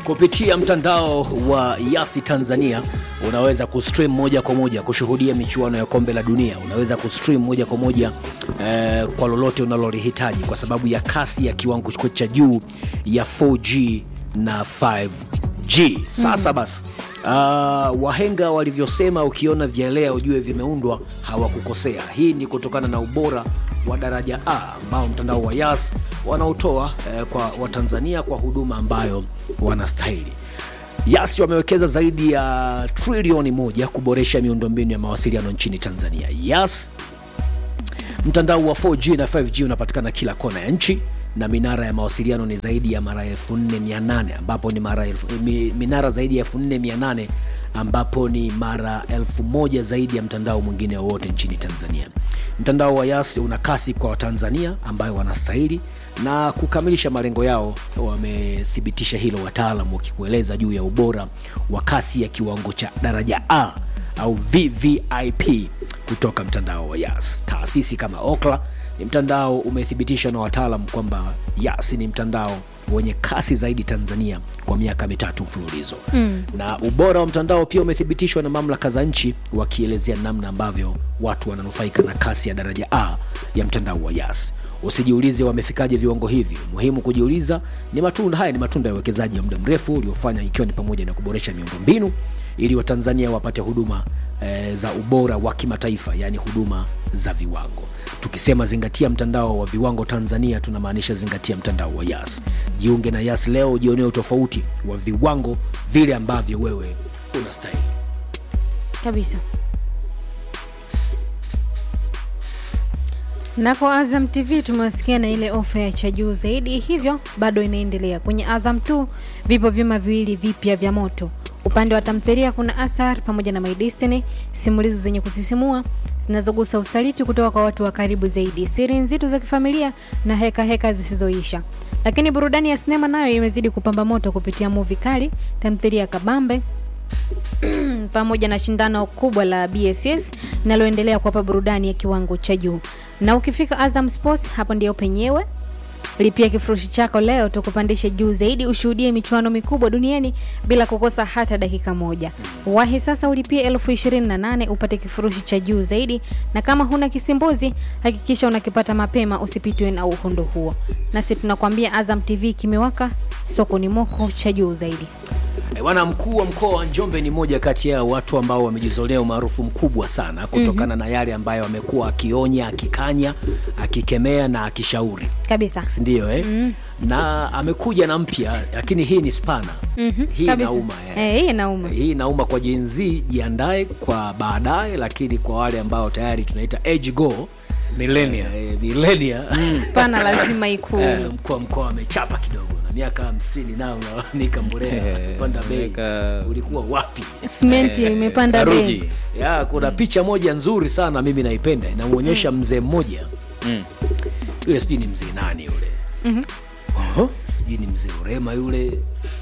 kupitia mtandao wa Yasi Tanzania unaweza kustream moja kwa moja kushuhudia michuano ya kombe la dunia. Unaweza kustream moja kwa moja eh, kwa lolote unalolihitaji kwa sababu ya kasi ya kiwango cha juu ya 4G na 5G. Sasa basi Uh, wahenga walivyosema, ukiona vyelea ujue vimeundwa, hawakukosea. Hii ni kutokana na ubora wa daraja A ambao mtandao wa Yas wanaotoa eh, kwa Watanzania kwa huduma ambayo wanastahili. Yas wamewekeza zaidi ya trilioni moja kuboresha miundombinu ya mawasiliano nchini Tanzania. Yas mtandao wa 4G na 5G unapatikana kila kona ya nchi na minara ya mawasiliano ni zaidi ya mara 4800 ambapo ni mara elfu, mi, minara zaidi ya 4800 ambapo ni mara elfu moja zaidi ya mtandao mwingine wowote nchini Tanzania. Mtandao wa Yas una kasi kwa Watanzania ambayo wanastahili na kukamilisha malengo yao. Wamethibitisha hilo wataalam wakikueleza juu ya ubora wa kasi ya kiwango cha daraja A au VVIP kutoka mtandao wa Yas. Taasisi kama Okla ni mtandao umethibitishwa na wataalam kwamba Yas ni mtandao wenye kasi zaidi Tanzania kwa miaka mitatu mfululizo mm. na ubora wa mtandao pia umethibitishwa na mamlaka za nchi wakielezea namna ambavyo watu wananufaika na kasi ya daraja A ya mtandao wa Yas. Usijiulize wamefikaje viwango hivi. Muhimu kujiuliza ni matunda haya, ni matunda ya uwekezaji wa muda mrefu uliofanya, ikiwa ni pamoja na kuboresha miundombinu ili Watanzania wapate huduma e, za ubora wa kimataifa, yaani huduma za viwango. Tukisema zingatia mtandao wa viwango Tanzania, tunamaanisha zingatia mtandao wa Yas. Jiunge na Yas leo, jionee utofauti wa viwango vile ambavyo wewe unastahili kabisa. Na kwa Azam TV tumewasikia na ile ofa ya cha juu zaidi, hivyo bado inaendelea. Kwenye Azam 2 vipo vyuma viwili vipya vya moto. Upande wa tamthilia kuna Asar pamoja na My Destiny, simulizi zenye kusisimua zinazogusa usaliti kutoka kwa watu wa karibu zaidi, siri nzito za kifamilia na heka heka zisizoisha. Lakini burudani ya sinema nayo imezidi kupamba moto kupitia movie kali, tamthilia kabambe pamoja na shindano kubwa la BSS linaloendelea kuwapa burudani ya kiwango cha juu. Na ukifika Azam Sports, hapo ndio penyewe. Lipia kifurushi chako leo tukupandishe juu zaidi, ushuhudie michuano mikubwa duniani bila kukosa hata dakika moja. Wahi sasa ulipie elfu ishirini na nane upate kifurushi cha juu zaidi, na kama huna kisimbuzi hakikisha unakipata mapema, usipitwe na uhondo huo. Nasi tunakwambia Azam TV kimewaka, soko ni moko cha juu zaidi. Bwana mkuu wa mkoa wa Njombe ni moja kati ya watu ambao wamejizolea umaarufu mkubwa sana kutokana mm -hmm. na yale ambayo amekuwa akionya, akikanya, akikemea na akishauri kabisa, si ndio eh? mm -hmm. na amekuja na mpya, lakini hii ni spana mm -hmm. hii inauma eh. Eh, hii inauma, hii inauma kwa Gen Z, jiandae kwa baadaye, lakini kwa wale ambao tayari tunaita age go millennia eh, millennia spana lazima ikue. eh, mkuu wa mkoa amechapa kidogo na miaka hamsini nao nalalamika mbolea panda bei, ulikuwa wapi? Simenti imepanda bei. Ya, kuna mm. picha moja nzuri sana mimi naipenda, inamwonyesha mm. mzee mmoja mm. yule sijui ni mzee nani yule mm -hmm. sijui ni mzee Urema yule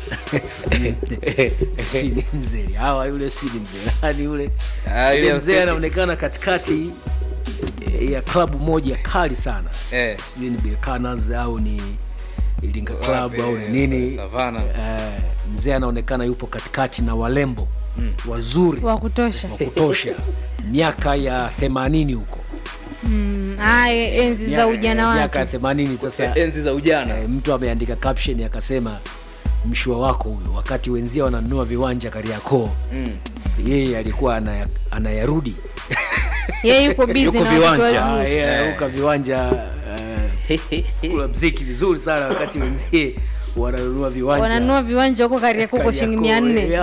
sijui ni mzee Lihawa yule sijui ni mzee nani yule yule mzee anaonekana katikati ya klabu moja kali sana eh. sijui ni Bilkanas au ni Iringa Club au ni nini eh, mzee anaonekana yupo katikati na walembo mm. wazuri wa kutosha wa kutosha miaka ya themanini huko mm, ay, enzi za ujana wake miaka ya themanini sasa enzi za ujana eh, mtu ameandika caption akasema mshua wako huyo wakati wenzia wananunua viwanja Kariakoo mm. yeye alikuwa anayarudi yeye yuko busy na viwanja yeah, uka viwanja kula mziki vizuri sana wakati wenzie wananunua viwanja wananunua viwanja huko Kariakoo kwa shilingi mia nne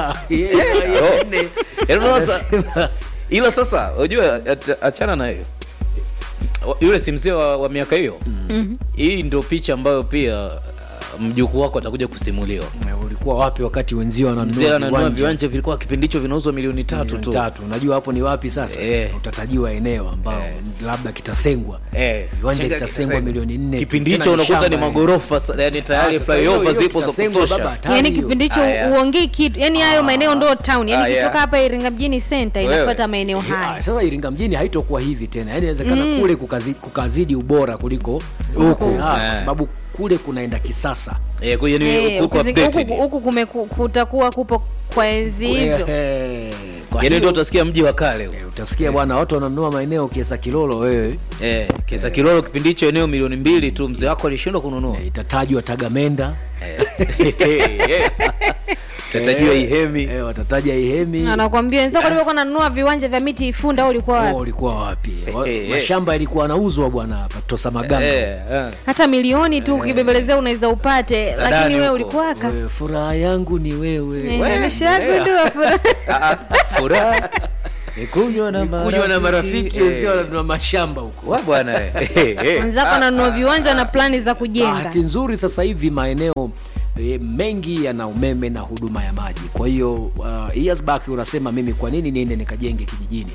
ila sasa unajua achana na hiyo yule si mzee wa, wa miaka hiyo mm-hmm. hii ndio picha ambayo pia mjukuu wako atakuja kusimuliwa ulikuwa wapi wakati wenzio wananunua viwanja vilikuwa kipindi hicho vinauzwa milioni tatu tu tatu unajua hapo ni wapi sasa Eh. utatajiwa eneo ambao Eh. labda kitasengwa Eh, viwanja chenga kitasengwa kitasengwa. milioni nne kipindi Tena hicho unakuta shamba, ni eh. magorofa sa- yani tayari Ah, sasa hiyo- flyover hiyo zipo za kitasengwa baba, kutosha hatari yani hiyo. kipindi hicho Aya. uongei kitu yani hayo maeneo ndo town yani Ah, yeah. kutoka hapa Iringa mjini center Wewe. inafuata maeneo Ah, haya sasa Iringa mjini haitokuwa hivi tena, yani inawezekana kule kukazi, kukazidi ubora kuliko huko, Ah, kwa Eh. sababu kule kunaenda kisasa Eh, kwa hiyo ni Eh, huko ukizi- updated. huku huku kume- ku- kutakuwa kupo kwa enzi hizo Eh, kwa Yaani hiyo, ndio utasikia mji wa kale. eh, utasikia bwana watu wananunua maeneo kiesa kilolo wewe Eh, kisa Kilolo kipindi hicho eneo milioni mbili tu mzee wako alishindwa kununua. eh, itatajwa tagamenda Tutatajiwa Eh, Ihemi. eh, watataja ihemi anakwambia wenzako walikuwa nanunua viwanja vya miti Ifunda au ulikuwa Oh, wapi? ulikuwa wapi Wa- Eh, eh. mashamba yalikuwa yanauzwa bwana hapa tosa maganga Eh, eh. hata milioni tu ukibembelezea unaweza upate, Sadani lakini wewe huko. ulikuwaka Wewe, furaha yangu ni wewe We, ameshagundua furaha. Ah, ah, furaha ni kunywa na kunywa na marafiki Eh, wenzio wananunua mashamba huko wa bwana eh. Eh, eh. wenzako ananunua viwanja na plani za kujenga bahati nzuri sasa hivi maeneo e, mengi yana umeme na huduma ya maji kwa hiyo uh, years back unasema mimi kwa nini niende nikajenge kijijini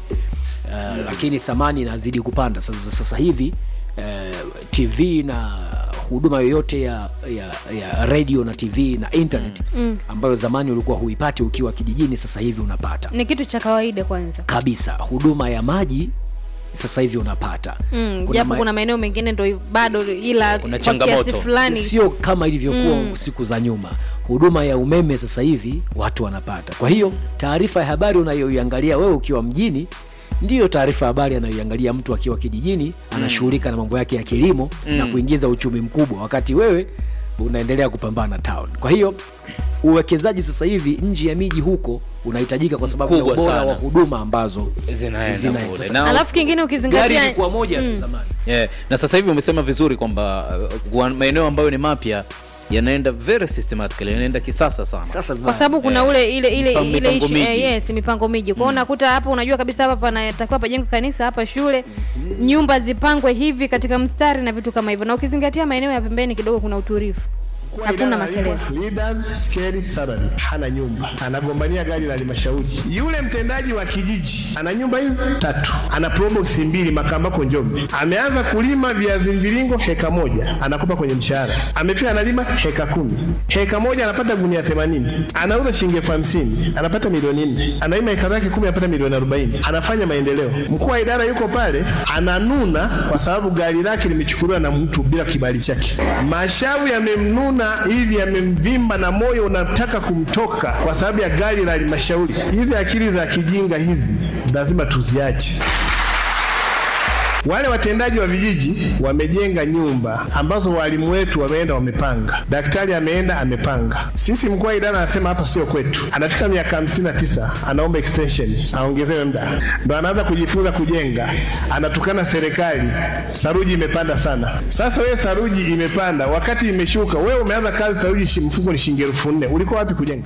uh, lakini thamani inazidi kupanda sasa, sasa hivi uh, tv na huduma yoyote ya, ya, ya radio na tv na internet mm. ambayo zamani ulikuwa huipati ukiwa kijijini sasa hivi unapata ni kitu cha kawaida kwanza kabisa huduma ya maji sasa hivi unapata Mm, Kuna japo ma- kuna maeneo mengine ndo bado ila Kuna kwa changamoto. kiasi fulani sio kama ilivyokuwa siku za nyuma huduma ya umeme sasa hivi watu wanapata kwa hiyo taarifa ya habari unayoiangalia wewe ukiwa mjini ndiyo taarifa ya habari anayoiangalia mtu akiwa kijijini anashughulika na mambo yake ya kilimo na kuingiza uchumi mkubwa wakati wewe unaendelea kupambana town kwa hiyo uwekezaji sasa hivi nje ya miji huko unahitajika kwa sababu ya Mkubwa ubora sana. wa huduma ambazo Zinaenda zinaenda. kule. Sasa- Na- alafu kingine gari ukizingatia ilikuwa moja tu zamani Yeah. na sasa hivi umesema vizuri kwamba uh, wa- maeneo ambayo ni mapya yanaenda very systematically yanaenda kisasa sana sasa kwa sababu kuna ule ile ile Mipango- ile mipango issue, eh, miji. yes mipango miji kwao unakuta hapa unajua kabisa hapa panatakiwa pajengwe kanisa hapa shule nyumba zipangwe hivi katika mstari na vitu kama hivyo na ukizingatia maeneo ya pembeni kidogo kuna utulivu Mkuu wa hakuna idara makelele analipwa leaders scale salary, hana nyumba, anagombania gari la halmashauri. Yule mtendaji wa kijiji ana nyumba hizi tatu, ana probox mbili Makambako Njombe. Ameanza kulima viazi mviringo heka moja, anakopa kwenye mshahara. Amefika analima heka kumi, heka moja anapata gunia themanini, anauza shilingi elfu hamsini anapata milioni nne. Analima heka zake kumi anapata milioni arobaini. Anafanya maendeleo. Mkuu wa idara yuko pale ananuna kwa sababu gari lake limechukuliwa na mtu bila kibali chake. Mashavu yamemnuna hivi, yamemvimba na moyo unataka kumtoka kwa sababu ya gari la halmashauri. Hizi akili za kijinga hizi lazima tuziache. Wale watendaji wa vijiji wamejenga nyumba ambazo walimu wetu wameenda wamepanga, daktari ameenda amepanga. Sisi mkuu wa idara anasema hapa sio kwetu. Anafika miaka hamsini na tisa anaomba extension aongezewe muda, ndo anaanza kujifunza kujenga, anatukana serikali, saruji imepanda sana. Sasa wewe saruji imepanda, wakati imeshuka, wewe umeanza kazi, saruji shi- mfuko ni shilingi elfu nne ulikuwa wapi kujenga?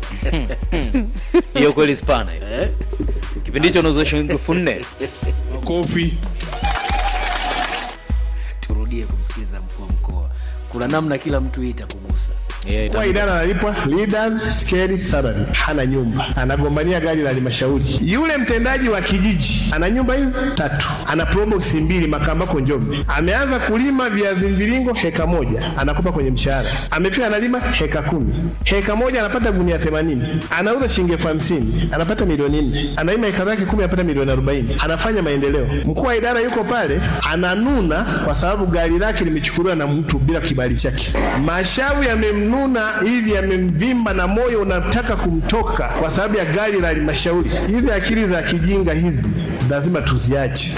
hiyo kweli spana hiyo. kipindi hicho unauza shilingi elfu nne Makofi. turudie kumsikiliza mkuu wa mkoa kuna namna kila mtu hii itakugusa Yeah, Mkuu wa ita- idara analipwa leaders scale salary, hana nyumba, anagombania gari la halmashauri. Yule mtendaji wa kijiji ana nyumba hizi tatu, ana probox mbili Makambako Njombe. Ameanza kulima viazi mviringo heka moja, anakopa kwenye mshahara. Amefika analima heka kumi, heka moja anapata gunia themanini, anauza shilingi elfu hamsini anapata milioni nne. Analima heka zake kumi anapata milioni arobaini. Anafanya maendeleo. Mkuu wa idara yuko pale ananuna kwa sababu gari lake limechukuliwa na mtu bila kibali chake. Mashavu yamemnuna hivi, yamemvimba na moyo unataka kumtoka kwa sababu ya gari la halmashauri. Hizi akili za kijinga hizi lazima tuziache.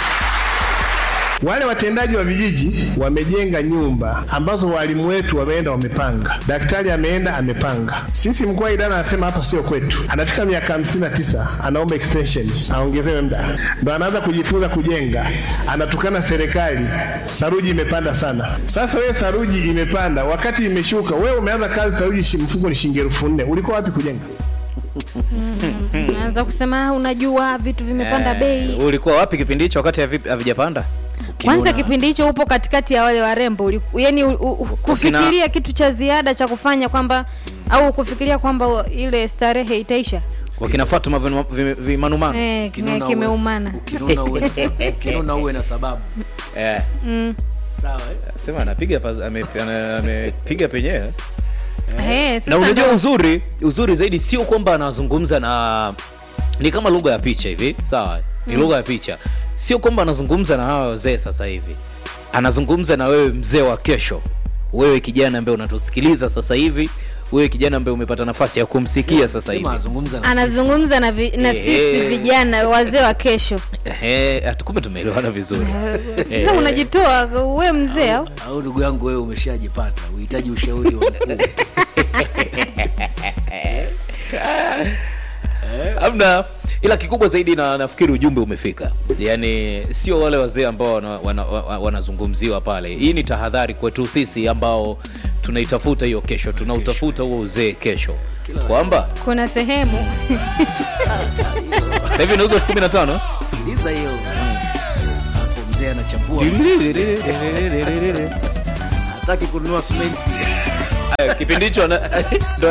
Wale watendaji wa vijiji wamejenga nyumba ambazo walimu wetu wameenda wamepanga, daktari ameenda amepanga. Sisi mkuu wa idara anasema hapa sio kwetu. Anafika miaka hamsini na tisa anaomba extension aongezewe muda, ndo anaanza kujifunza kujenga, anatukana serikali, saruji imepanda sana. Sasa wewe saruji imepanda, wakati imeshuka, wewe umeanza kazi, saruji shi- mfuko ni shilingi elfu nne ulikuwa wapi kujenga? naanza kusema "Ah, unajua vitu vimepanda bei ulikuwa wapi kipindi hicho wakati havi- havijapanda kwanza kipindi hicho upo katikati ya wale warembo uli- yani u, u, kufikiria kitu cha ziada cha kufanya kwamba au kufikiria kwamba ile starehe itaisha wakina fatuma vinu- vi- vimanumanu eh, Ukinuna uwe- kimeumana ukinuna uwe na sababu- ukinuna uwe na sababu Eh, sawa eh? sema anapiga pas- ame- ana- amepiga penyewe Eh, sasa na unajua ndo- uzuri uzuri zaidi sio kwamba anazungumza na ni kama lugha ya picha hivi sawa ni lugha ya picha sio kwamba anazungumza na hawa wazee sasa hivi anazungumza na wewe mzee wa kesho wewe kijana ambaye unatusikiliza sasa hivi wewe kijana ambaye umepata nafasi ya kumsikia sasa hivi Sema azungumza na sisi. anazungumza na, vi, na sisi Eh. vijana wazee wa kesho Ehe, atu- kumbe tumeelewana vizuri sasa Eh. unajitoa we mzee au au ndugu yangu wewe umeshajipata uhitaji ushauri wa mkuu amna ila kikubwa zaidi na nafikiri ujumbe umefika yaani sio wale wazee ambao wanazungumziwa wana, wana, wanazungumziwa pale hii ni tahadhari kwetu sisi ambao tunaitafuta hiyo kesho tunautafuta huo uzee kesho kwamba kuna sehemu sasa hivi inauzwa elfu kumi na tano sikiliza hiyo hapo mzee anachambua hataki kununua simenti Aya, kipindi hicho ana- ndo